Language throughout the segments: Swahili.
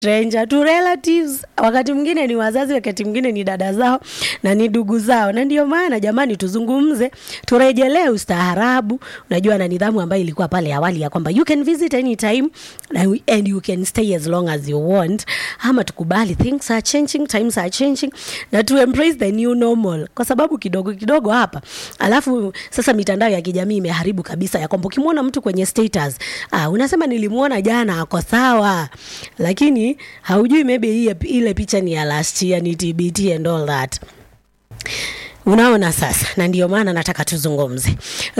stranger to relatives, wakati mwingine ni wazazi, wakati mwingine ni dada zao na ni ndugu zao. Na ndio maana jamani, tuzungumze, turejelee ustaarabu, unajua na nidhamu ambayo ilikuwa pale awali ya kwamba you can visit anytime and you can stay as long as you want, ama tukubali things are changing, times are changing, na to embrace the new normal, kwa sababu kidogo kidogo hapa, alafu sasa mitandao ya kijamii imeharibu kabisa, ya kwamba ukimwona mtu kwenye status ah, unasema nilimwona jana ako sawa, lakini haujui maybe hii ile picha ni ya last year, ni TBT and all that. Unaona sasa, na ndio maana nataka tuzungumze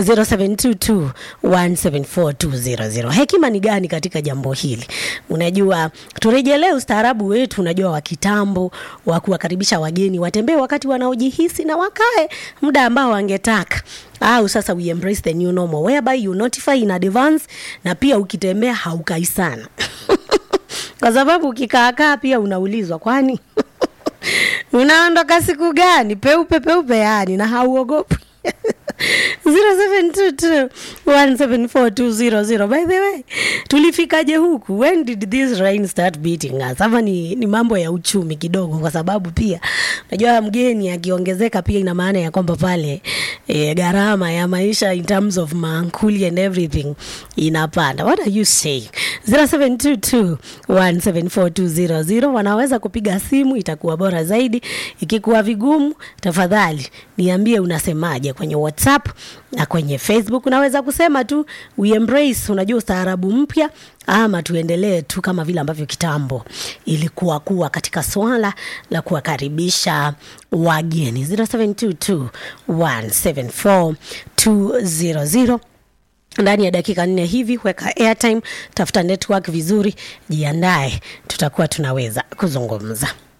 0722174200. Hekima ni gani katika jambo hili? Unajua, turejelee ustaarabu wetu, unajua wa kitambo wa kuwakaribisha wageni watembee wakati wanaojihisi na wakae muda ambao wangetaka au sasa we embrace the new normal whereby you notify in advance, na pia ukitembea haukai sana kwa sababu ukikaakaa pia unaulizwa kwani unaondoka siku gani? Peupe peupe, yani na hauogopi 0722174200 by the way, tulifikaje huku? When did this rain start beating us? Ama ni, ni mambo ya uchumi kidogo, kwa sababu pia unajua mgeni akiongezeka pia ina maana ya kwamba pale e, gharama ya maisha in terms of mankuli and everything inapanda. What are you saying? 0722174200 wanaweza kupiga simu, itakuwa bora zaidi. Ikikuwa vigumu, tafadhali niambie unasemaje kwenye WhatsApp na kwenye Facebook. Unaweza kusema tu we embrace, unajua ustaarabu mpya, ama tuendelee tu kama vile ambavyo kitambo ilikuwa kuwa katika swala la kuwakaribisha wageni. 0722174200 ndani ya dakika nne hivi, weka airtime, tafuta network vizuri, jiandae, tutakuwa tunaweza kuzungumza.